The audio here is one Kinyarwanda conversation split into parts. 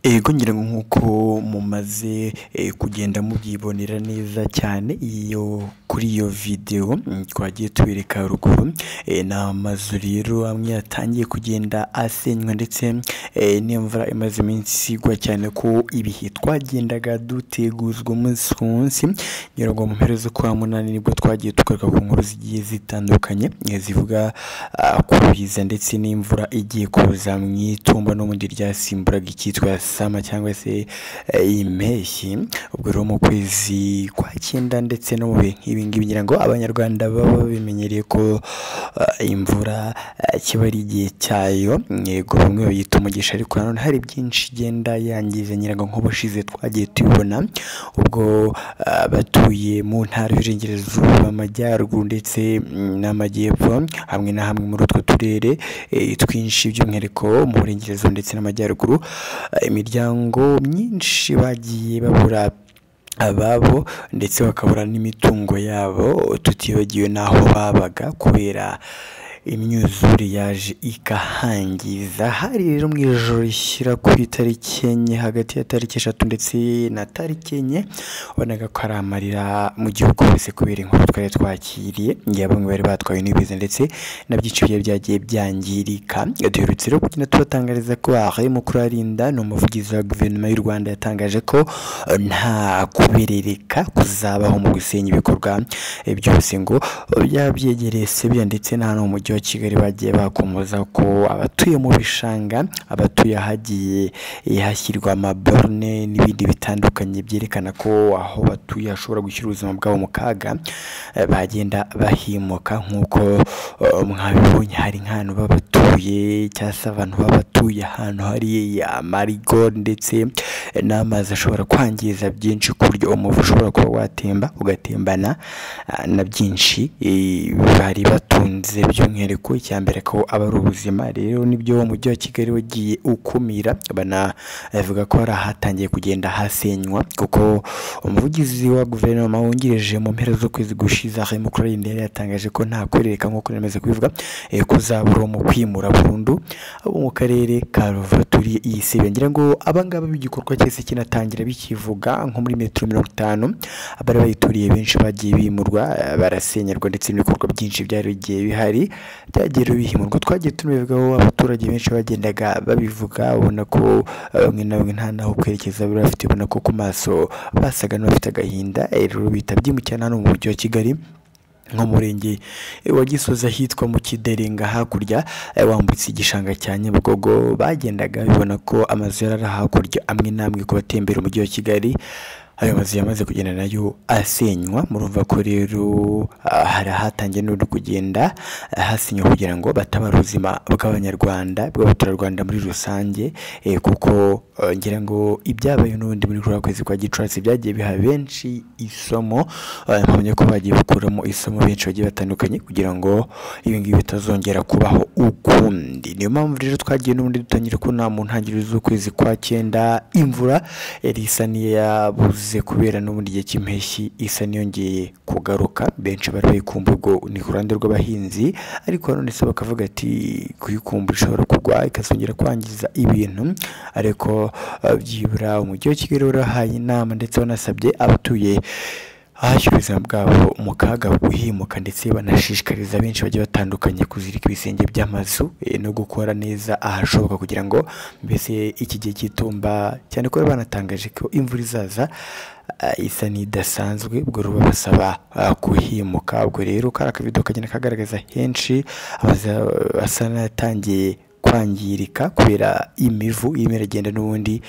Yego ngira ngo nk'uko mumaze kugenda mubyibonera neza cyane iyo kuri iyo videwo twagiye tubereka haruguru ni amazu rero amwe yatangiye kugenda asenywa ndetse n'imvura imaze iminsi igwa cyane ko ibihe twagendaga duteguzwa umunsi ku munsi ngira ngo mu mpera z'ukwa munani nibwo twagiye tugaruka ku nkuru zigiye zitandukanye zivuga ku biza ndetse n'imvura igiye kuza mu itumba n'ubundi ryasimburaga icyitwa sama cyangwa se impeshyi ubwo rero mu kwezi kwa cyenda ndetse no mu bihe nk'ibi ngibi ngira ngo abanyarwanda baba bimenyereye ko eh, imvura eh, kiba ari igihe cyayo yego bamwe bayita umugisha ariko nanone hari byinshi igenda yangiza ngira ngo nk'ubushize twagiye tubibona ubwo eh, batuye mu ntara y'uburengerazuba amajyaruguru ndetse mm, n'amajyepfo hamwe na hamwe muri utwo turere eh, twinshi by'umwihariko mu burengerazuba ndetse n'amajyaruguru eh, imiryango myinshi bagiye babura ababo ndetse bakabura n'imitungo yabo tutibagiwe n'aho babaga kubera imyuzure yaje ikahangiza hari rero mu ijoro rishyira ku itariki enye hagati ya tariki eshatu ndetse na tariki enye wabonaga ko ari amarira mu gihugu hose kubera inkuru twari twakiriye igihe bamwe bari batwawe n'ibiza ndetse na byinshi bigiye byagiye byangirika duherutse rero kugenda tubatangariza ko ahe mukurarinda ni umuvugizi wa guverinoma y'u rwanda yatangaje ko eh, nta kuberereka kuzabaho mu gusenya ibikorwa eh, byose ngo byaba byegereye sebiya ndetse na hano mu mujyi wa kigali bagiye bakomoza ko abatuye mu bishanga abatuye ahagiye eh, hashyirwa amaborne n'ibindi bitandukanye byerekana ko aho batuye hashobora gushyira ubuzima bwabo mu kaga eh, bagenda bahimuka nk'uko eh, mwabibonye hari nk'ahantu babatuye cyangwa se abantu babatuye ahantu hari amarigo ndetse n'amazi ashobora kwangiza byinshi ku buryo umuvu ushobora kuba watemba ugatembana ah, na byinshi eh, bari batunze by'umwihariko icya mbere ko aba ari ubuzima rero nibyo umujyi wa kigali wagiye ukumira banavuga ko hari ahatangiye kugenda hasenywa kuko umuvugizi wa guverinoma wungirije mu mpera z'ukwezi gushize aho mukurinde yari yatangaje ko nta kwerereka nk'uko namaze kubivuga eh, kuzabura mu kwimura burundu abo mu karere ka ruvaturi iyi sebe ngira ngo abangaba b'igikorwa cyese kinatangira bikivuga nko muri metero mirongo itanu abari bayituriye benshi bagiye bimurwa eh, barasenyerwa ndetse n'ibikorwa byinshi byari bigiye bihari byagiye rero bihimurwa twagiye tubivugaho abaturage benshi bagendaga babivuga ubona ko eh, bamwe na bamwe nta naho kwerekeza bari bafite ubona ko ku maso basaga n'abafite agahinda eh, rero bitabye cyane hano mu mujyi wa kigali nko mu murenge wa gisozi ahitwa mu kiderenga hakurya eh, wambutse igishanga cya nyabugogo bagendaga bibona ko amazu yari ari hakurya amwe n'amwe ku batembera umujyi wa kigali ayo mazu yamaze kugenda nayo asenywa murumva ko rero ah, hari ahatangiye n'uri kugenda ah, hasenywa kugira ngo batabare ubuzima bw'abanyarwanda bw'abaturarwanda muri rusange eh, kuko eh, ngira ngo ibyabaye n'ubundi muri kuri kwezi kwa gicurasi byagiye biha benshi isomo eh, mpamya ko bagiye bakuramo isomo benshi bagiye batandukanye kugira ngo ibi ngibi bitazongera kubaho ukundi niyo mpamvu rero twagiye n'ubundi dutangira kubona mu ntangiriro z'ukwezi kwa cyenda imvura yari isa n'iyabuze kubera n'ubundi igihe cy'impeshyi isa n'iyongeye kugaruka benshi bari bayikumva ubwo ni ku ruhande rw'abahinzi ariko nanone se bakavuga ati kuyikumbura ishobora kugwa ikazongera kwangiza ibintu ariko eh, byibura umujyi wa kigali warahaye inama ndetse wanasabye abatuye ahashyira ubuzima bwabo mu kaga guhimuka ndetse banashishikariza benshi bagiye batandukanye kuzirika ibisenge by'amazu eh, no gukora neza ahashoboka kugira ngo mbese iki gihe cy'itumba cyane ko bari banatangaje ko imvura izaza ah, isa n'idasanzwe ubwo rero babasaba ah, kuhimuka ubwo rero kari akabido kagenda kagaragaza henshi amazu asa n'ayatangiye kwangirika kubera imivu irimo iragenda n'ubundi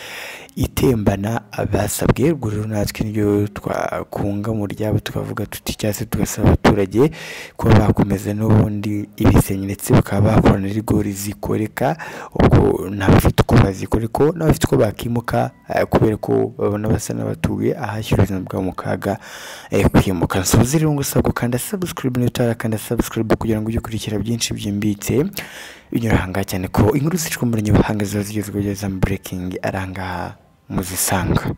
itembana basabwe ubwo rero natwe niryo twakunga mu ryabo tukavuga tuti cyangwa se tugasaba abaturage kuba bakomeza n'ubundi ibisenge ndetse bakaba bakora na rigori zikoreka ubwo n'abafite uko bazikora ariko n'abafite uko bakimuka eh, kubera ko babona basa n'abatuye ahashyira ubuzima bwabo mu kaga eh, kwimuka nsoze rero ngusaba gukanda subscribe niba utarakanda subscribe kugira ngo ujye ukurikira byinshi byimbitse binyura ahangaha cyane ko inkuru zicwa mu buhanga ziba zigezweho za burekingi arangaha muzisanga